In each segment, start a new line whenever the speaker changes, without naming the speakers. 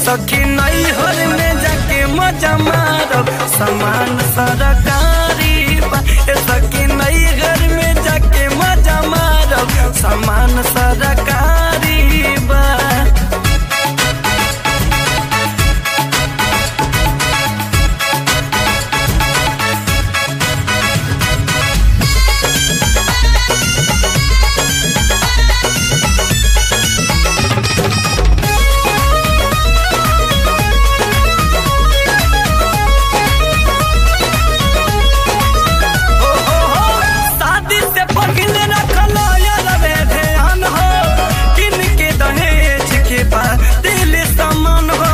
सखी नैहर में जाके मजा मारब सामान सरकारी बा ए सखी नैहर में जाके मजा मारब सामान सरकारी बा हो हो हो शादी से पहले रखलो यार वे ध्यान हो किन के दहेज के बा दिल समान हो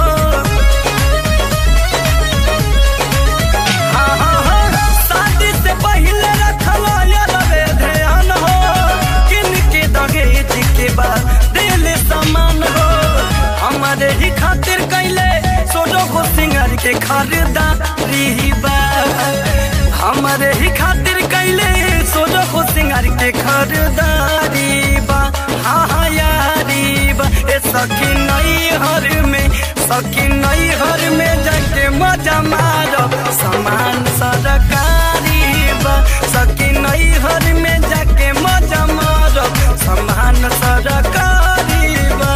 हाँ हाँ हाँ शादी से पहले रखलो यार वे ध्यान हो किन के दहेज के बा दिल समान हो हमारे ही खातिर कैले सोनो को सिंगर के खरीदारी बा हमारे ही खातिर कैले सोनो को सिंगर के खरीदारी बा हाँ हाँ यारी बा ए सखी नई हर में सखी नई हर में जाके मजा मारो सामान सरकारी बा सखी नई हर में जाके मजा मारो सामान सरकारी बा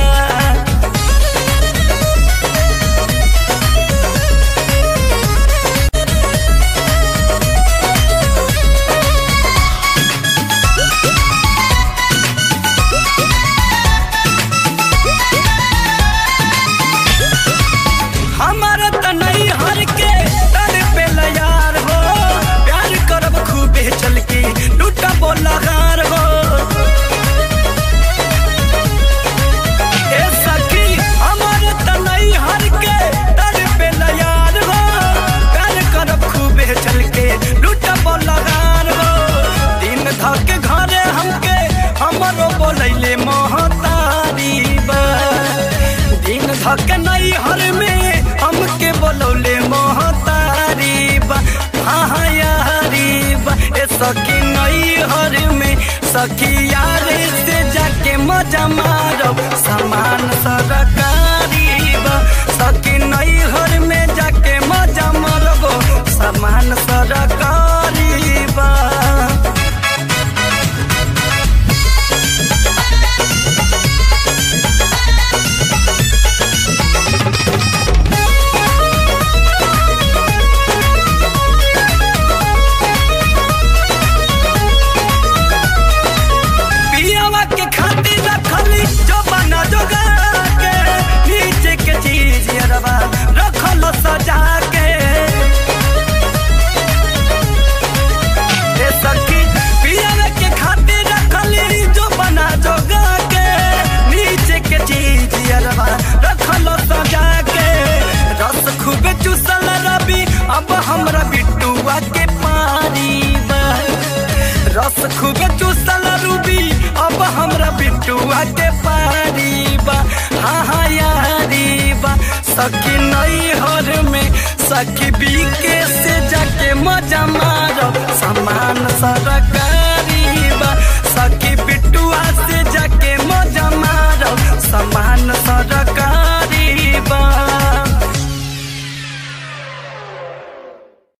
हमारा त नहीं हर के तर पे यार हो प्यार करब खूबे चल के लूटा बोला गार हो ए सखी हमारा त नहीं हर के तर पे यार हो प्यार करब खूबे चल के लूटा बोला गार हो दिन धके घरे हमके हमरो बोलैले महतारी बा दिन धक नहीं हर में हमके बोलौले महतारी बा हाँ हाँ यारी बा ए सखी नहीं हर में सखी यारे से जाके मजा मारो सामान सरकारी बा सखी नहीं हर में जाके मजा मारबो सामान सरकारी बा पियावा के खातिर रखली जो बना जोगा के नीचे के चीज अरबा रखल सजा के ए सखी पियावा के खातिर रखली जो बना जोगा के नीचे के चीज अरबा रखल सजा के रस खूबे चूसल रवि अब हमरा बिट्टुआ के पारी बा रस खूबे चूसल रूबी अब हमरा बिट्टुआ के पारी बा हाँ हाँ यारी बा सखी नई हर में सखी बीके से जाके मजा मारो सामान सरकारी बा सखी बिट्टुआ